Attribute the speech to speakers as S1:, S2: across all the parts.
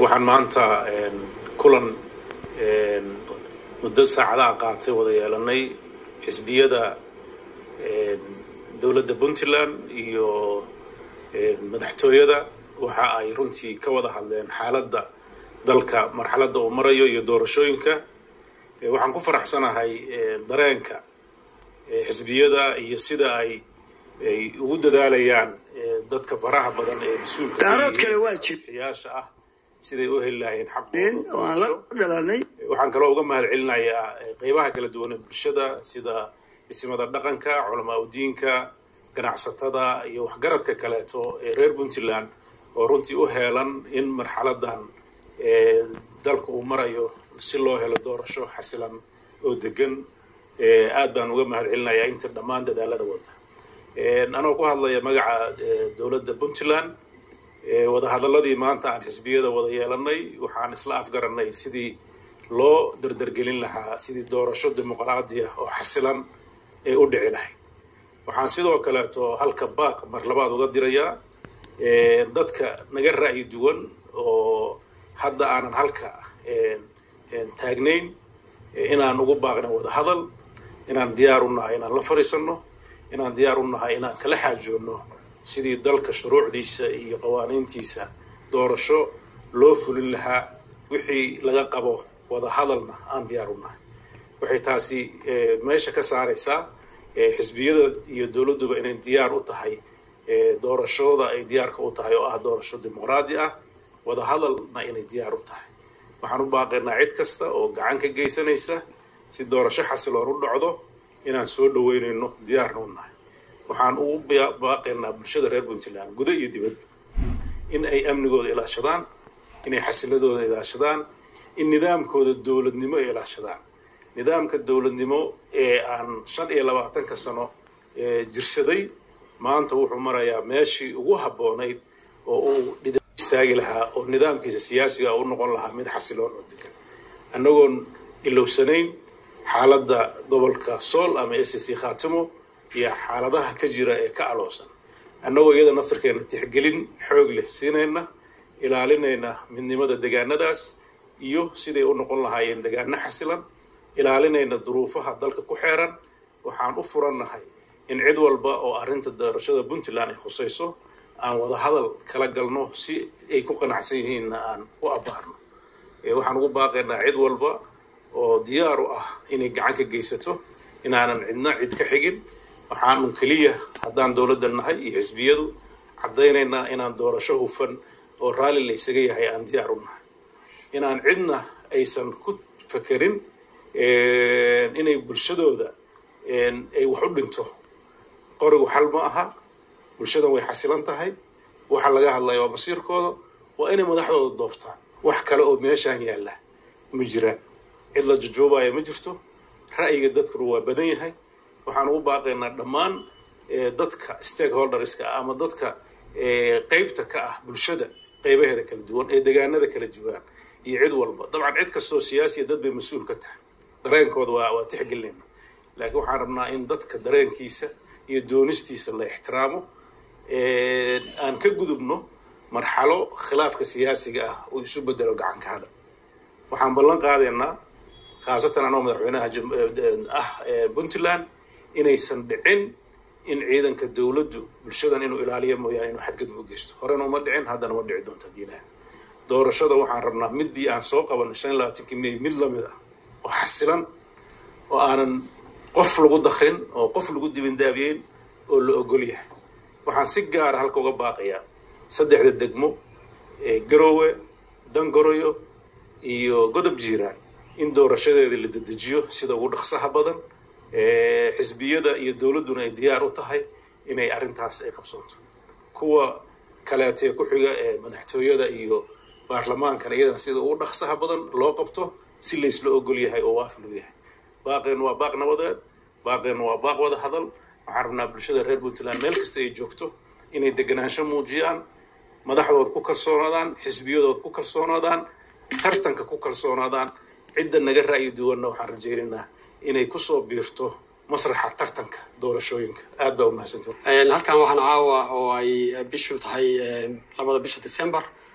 S1: waxaan maanta kulan muddo saacadaha qaatay wada yeelanay xisbiyada dowladda puntland iyo madaxtooyada waxa ay runtii ka wada hadleen xaaladda dalka marxaladda uu marayo iyo doorashooyinka waxaan ku faraxsanahay dareenka xisbiyada iyo sida ay ay ugu dadaalayaan dadka faraha badan ee mas-uulka xiyaasha ah siday u heli lahayeen xaqooda waxaan kaloo uga mahad celinayaa qeybaha kala duwan ee bulshada sida isimada dhaqanka culamaa udiinka ganacsatada iyo waxgaradka kaleeto ee reer puntland oo runtii u heelan in marxaladan dalka uu marayo si loo helo doorasho xasilan oo degan aad baan uga mahad celinayaa inta dhammaan dadaalada wada anoo ku hadlaya magaca dowladda puntland wadahadaladii maanta aan xisbiyada wada yeelanay waxaan isla afgaranay sidii loo dardargelin lahaa sidii doorasho dimuqraadiya oo xasilan ee u dhici lahayd waxaan sidoo kaleeto halka baaq mar labaad uga dirayaa dadka naga ra'yi duwan oo hadda aanan halka taagnayn inaan ugu baaqna wada hadal inaan diyaar u nahay inaan la fadhiisanno inaan diyaar u nahay inaan kala xaajoonno sidii dalka shuruucdiisa iyo qawaaniintiisa doorasho loo fulin lahaa wixii laga qabo wada hadalna aan diyaar u nahay waxay taasi meesha ka saaraysaa xisbiyada iyo dowladduba inay diyaar u tahay doorashooda ay diyaarka u tahay oo ah doorasho dimuqraadi ah wada hadalna inay diyaar u tahay waxaan u baaqaynaa cid kasta oo gacan ka geysanaysa si doorasho xasiloon u dhacdo inaan soo dhaweynayno diyaarna u nahay waxaan ugu baaqaynaa bulshada reer puntland guda iyo dibadba in ay amnigooda ilaashadaan inay xasiladooda ilaashadaan in nidaamkooda dowladnimo ay ilaashadaan nidaamka dowladnimo ee aan shan iyo labaatanka sano jirsaday maanta wuxuu marayaa meeshii ugu habboonayd oo uu istaagi lahaa oo nidaamkiisa siyaasiga u noqon lahaa mid xasiloon oo degan annagoon ilowsanayn xaaladda gobolka sool ama s c khaatimo iyo xaaladaha ka jira ee ka aloosan annagoo iyada naftarkeena tixgelin xoog leh siinayna ilaalinayna midnimada degaanadaas iyo siday u noqon lahaayeen degaano xasilan ilaalinayna duruufaha dalka ku xeeran waxaan u furannahay in cid walba oo arrinta doorashada puntland ay khusayso aan wada hadal kala galno si ay ku qanacsan yihiinna aan u abbaarno waxaan ugu baaqaynaa cid walba oo diyaar u ah inay gacan ka geysato inaanan cidna cid ka xigin waxaanu keliya haddaan dowladda nahay iyo xisbiyadu caddaynaynaa inaan doorasho hufan oo raalli la ysaga yahay aan diyaar u nahay inaan cidna aysan ku fakerin inay bulshadooda ay wax u dhinto qorigu xal ma aha bulshadan way xasilan tahay waxa laga hadlaya waa masiirkooda waa inay madaxdooda doortaan wax kale oo meeshaan yaalla ma jiraan cid la jujuubaya ma jirto ra'yiga dadkuna waa badan yahay waxaan ugu baaqaynaa dhammaan dadka stakeholderska ama dadka qeybta ka ah bulshada qeybaheeda kala duwan ee degaanada kala duwan iyo cid walba dabcan cid kastoo siyaasiya dad bay mas-uul ka tahay dareenkooda waa waa tixgelinayna laakiin waxaan rabnaa in dadka dareenkiisa iyo doonistiisa la ixtiraamo aan ka gudubno marxalo khilaafka siyaasiga ah uu isu bedelo gacanka hadal waxaan ballan qaadaynaa khaasatan anoo madaxweynaha ah puntland inaysan dhicin in ciidanka dowladdu bulshadan inuu ilaaliyo mooyaane inuu xadgudub u geysto horena uma dhicin haddana ma dhici doonta haddii ilaah doorashada waxaan rabnaa middii aan soo qabanay shan iyo labaatankii may mid lamid ah oo xasilan oo aanan qof lagu dakrin oo qof lagu dibindaabiyeyn oo la ogol yahay waxaan si gaara halka uga baaqayaa saddexda degmo ee garoowe dangoroyo iyo godob jiiraan in doorashadeeda la dedejiyo sida ugu dhaqsaha badan xisbiyada iyo dowladduna ay diyaar u tahay inay arrintaas ay qabsoonto kuwa kaleetee ku xiga ee madaxtooyada iyo baarlamaankana iyadana sida ugu dhaqsaha badan loo qabto si laysla ogol yahay oo waaf loo yahay baaqeennu waa baaq nabadeed baaqeennu waa baaq wada hadal waxaan rabnaa bulshada reer puntland meel kasta ay joogto inay deganaansho muujiyaan madaxdooda ku kalsoonaadaan xisbiyadooda ku kalsoonaadaan tartanka ku kalsoonaadaan cidda naga ra'yi duwanna waxaan rajaynaynaa inay kusoo biirto masraxa tartanka doorashooyinka aad baa umahadsanti
S2: halkan waxaan caawa oo ay bishu tahay labada bisha december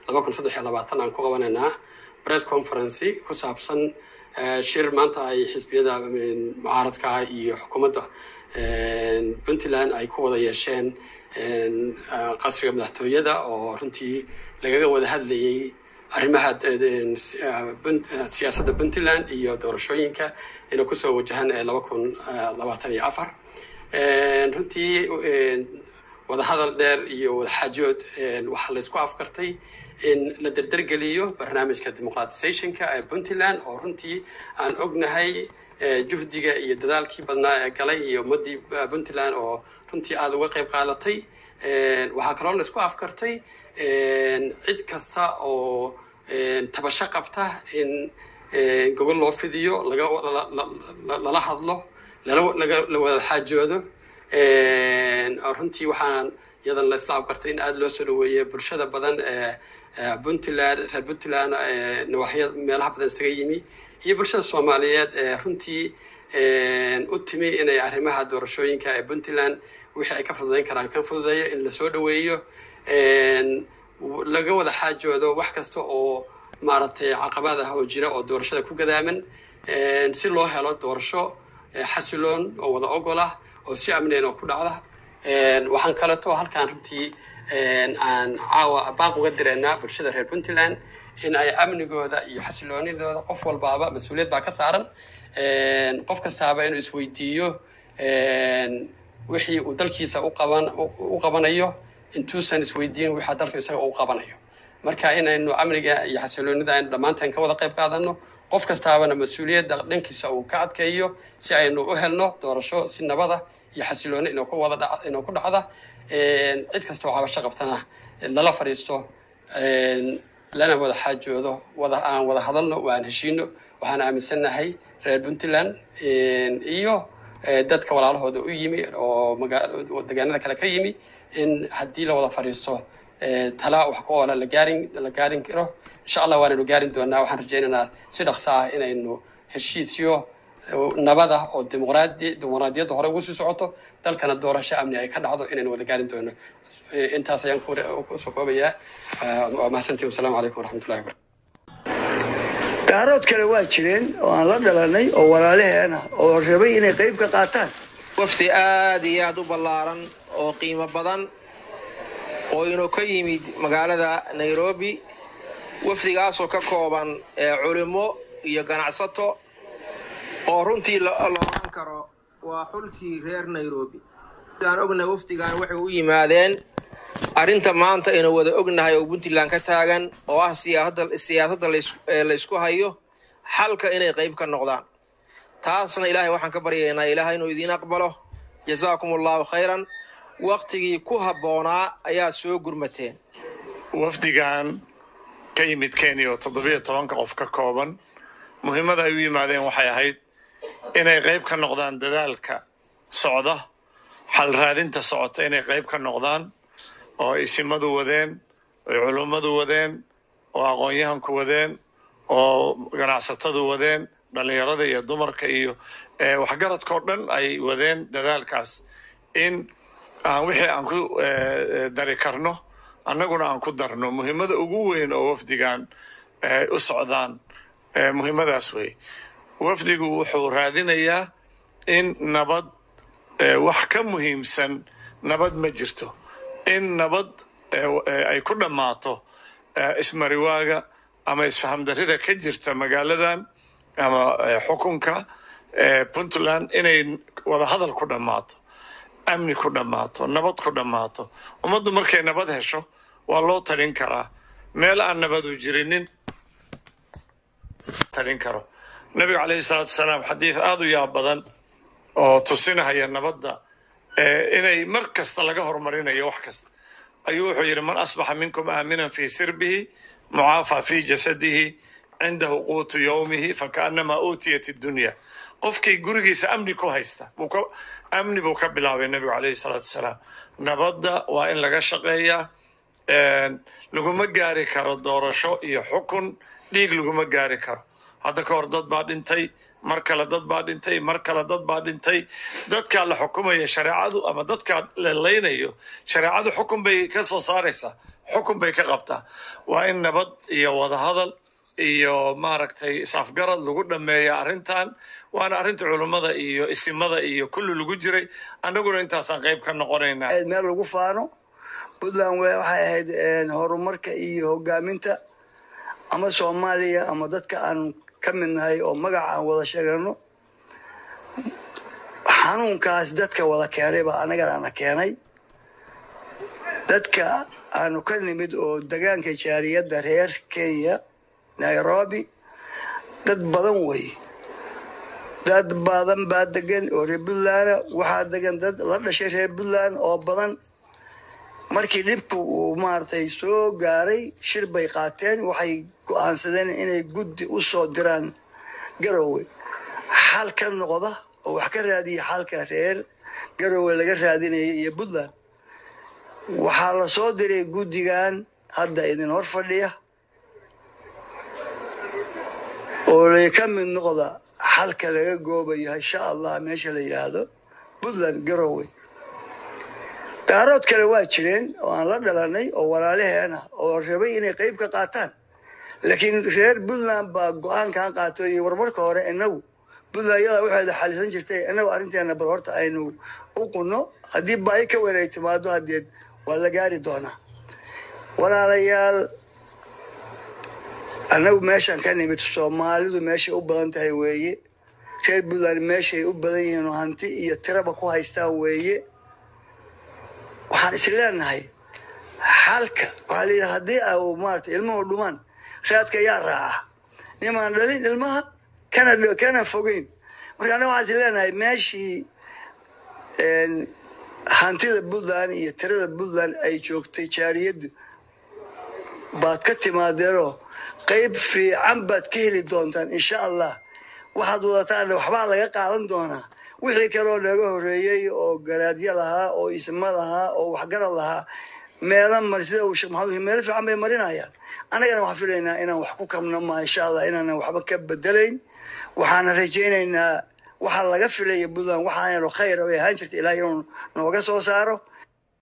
S2: laba kun saddex iyo labaatan aan ku qabanaynaa press conferency ku saabsan shir maanta ay xisbiyada mucaaradka iyo xukuumadda puntland ay ku wada yeesheen qasriga madaxtooyada oo runtii lagaga wada hadlayay arrimaha siyaasadda puntland iyo doorashooyinka inay kusoo wajahaan laba kun labaatan iyo afar runtii wadahadal dheer iyo wadaxaajood waxaa laysku afkartay in la derdergeliyo barnaamijka demoqratizationka ee puntland oo runtii aan ognahay juhdiga iyo dadaalkii badnaa ee galay iyo ummaddii puntland oo runtii aada uga qayb qaadatay waxaa kaloo laysku afkartay cid kasta oo tabasho qabta in gogol loo fidiyo lala hadlo la wada xaajoodo runtii waxaan iyadan la isla afkartay in aada loo soo dhaweeyey bulshada badan ee puntland reer puntland nawaaxya meelaha badan isaga yimi iyo bulshada soomaaliyeed ee runtii u timi inay arrimaha doorashooyinka ee puntland wixii ay ka fududayn karaan kan fududeeyo in lasoo dhaweeyo laga wada xaajoodo wax kasta oo maaragtay caqabad ah oo jira oo doorashada ku gadaaman si loo helo doorasho xasiloon oo wada ogol ah oo si amneen oo ku dhacda waxaan kaleeto halkaan runtii aan caawa baaq uga direynaa bulshada reer puntland in ay amnigooda iyo xasiloonidooda qof walbaaba mas-uuliyad baa ka saaran qof kastaaba inuu isweydiiyo wixii uu dalkiisa uqaban u qabanayo intuusan isweydiin wixaa dalka isaga uu qabanayo marka inaynu amniga iyo xasiloonida aynu dhammaanteen ka wada qayb qaadano qof kastaabana mas-uuliyadda dhankiisa uu ka adkeeyo si aynu u helno doorasho si nabada iyo xasilooni inuu ku wada inuu ku dhacda cid kastoo cabasho qabtana lala fadhiisto lana wada xaajoodo wada aan wada hadalno waan heshiino waxaan aaminsannahay reer puntland iyo dadka walaalahooda u yimi oo degaanada kale ka yimi in haddii la wada fadhiisto tala wax ku oola la gaarin la gaarin karo insha allah waanaynu gaarin doonaa waxaan rajaynaynaa si dhaqso ah inaynu heshiisyo nabada oo dimuqraadi dimuqraadiyadda hore ugu sii socoto dalkana doorasho amni ay ka dhacdo inaynu wada gaarin doono intaas ayaan kusoo koobayaa waa mahadsantihi wasalaamu calaykum waraxmatullahi wabarakatu
S3: daarood kale waa jireen oo aan la dhalanay oo walaalaheena oo rabay inay qayb ka qaataan
S4: wafdi aada iyo aada u ballaaran oo qiimo badan oo inuu ka yimid magaalada nairobi wafdigaasoo ka kooban culimo iyo ganacsato oo runtii la oran karo waa xulkii reer nairobi aan ognahay wafdigan waxay u yimaadeen arrinta maanta aynu wada ognahay oo puntland ka taagan oo ah siyaasadda laysku hayo xalka inay qayb ka noqdaan taasna ilaahay waxaan ka baryaynaa ilaahay inuu idiin aqbalo jazaakum allahu khayran waktigii ku habboonaa ayaad soo gurmateen
S5: wafdigan ka yimid kenya oo toddobiyo tobanka qof ka kooban muhiimada ay u yimaadeen waxay ahayd inay qayb ka noqdaan dadaalka socda xal raadinta socota inay qayb ka noqdaan oo isimadu wadeen oy culummadu wadeen oo aqoon-yahanku wadeen oo ganacsatadu wadeen dhallinyarada iyo dumarka iyo waxgaradkao dhan ay wadeen dadaalkaas in aan wixii aan ku dari karno annaguna aan ku darno muhiimada ugu weyn oo wafdigan u socdaan muhiimadaas wey wafdigu wuxuu raadinayaa in nabad wax ka muhiimsan nabad ma jirto in nabad ay ku dhammaato ismariwaaga ama isfahamdarrida ka jirta magaaladan ama xukunka puntland inay wadahadal ku dhammaato amni ku dhammaato nabad ku dhammaato ummaddu markay nabad hesho waa loo talin karaa meel aan nabadu jirinin talin karo nabiga calayhi salaatu wasalaam xadiid aada u yaab badan oo tusinahaya nabadda inay mar kasta laga horumarinayo wax kasta ayuu wuxuu yidhi man asbaxa minkum aaminan fii sirbihi mucaafa fii jasadihi cindahu quutu yowmihi fakaannamaa uutiyat iddunya qofkii gurigiisa amni ku haysta amni buu ka bilaabay nebigu calayhi salaatu wasalaam nabadda waa in laga shaqeeyaa laguma gaari karo doorasho iyo xukun dhiig laguma gaari karo hadda ka hor dad baa dhintay mar kale dad baa dhintay mar kale dad baa dhintay dadkaa la xukumaya shareecadu ama dadkaa la laynayo shareecadu xukun bay ka soo saaraysaa xukun bay ka qabtaa waa in nabad iyo wadahadal iyo maaragtay is-afgarad lagu dhameeya arrintan waana arrinta culummada iyo isimada iyo kulli lagu jiray annaguna intaasaan qayb ka noqonaynaa
S3: meel lagu faano puntland waxay ahayd horumarka iyo hogaaminta ama soomaaliya ama dadka aan ka mid nahay oo magaca aan wada sheegano xanuunkaas dadka wada keenay baa annagana keenay dadka aanu ka nimid oo degaanka jaariyadda reer kenya nairobi dad badan wey dad badan baa degan oo reer puntland waxaa degan dad la dhashay reer puntland oo badan markii dhibku uu maaragtay soo gaaray shir bay qaateen waxay go-aansadeen inay guddi u soo diraan garowe xal ka noqda oo wax ka raadiya xalka reer garowe laga raadinaya iyo puntland waxaa la soo diray guddigan hadda idin hor fadhiya oo lay ka mid noqda xalka laga goobayo insha allah meesha la yidhaahdo puntland garowe daarood kale waa jireen oo aan la dhalanay oo walaalaheena oo rabay inay qayb ka qaataan laakiin reer puntland baa go-aankan qaato iyo warmarka hore inagu puntland iyadaa waxeeda xalisan jirtay inagu arrinteena bal horta aynu u qunno haddii baahi ka weyn ay timaado hadeed waa la gaari doonaa walaalayaal annagu meeshaan ka nimid soomaalidu meeshay u badan tahay weeye reer puntland meeshay u badan yihiin oo hanti iyo tiraba ku haystaan weeye waxaan is leenahay xalka waxaa layidhi haddii a maarata ilmuhu dhumaan raadka yaa raaca nimaan dhalin ilmaha kana kana fogeyn marka annaga waxaan is leenahay meeshii hantida puntland iyo tirada puntland ay joogtay jaariyaddu baad ka timaadeenoo qayb fiican baad ka heli doontaan insha allah waxaad wadataan waxbaa laga qaadan doonaa wixii kaleoo naga horeeyey oo garaadyo lahaa oo isma lahaa oo waxgarad lahaa meela mar sida uu sheekh maxamed meelo fiican bay marinayaan annagana waxaan filaynaa inaan wax ku kabno ma insha allah inaanan waxba ka bedelayn waxaana rajaynaynaa waxaa laga filaya puntland waxaanoo khayr ay ahaan jirta ilaah inuu nooga soo saaro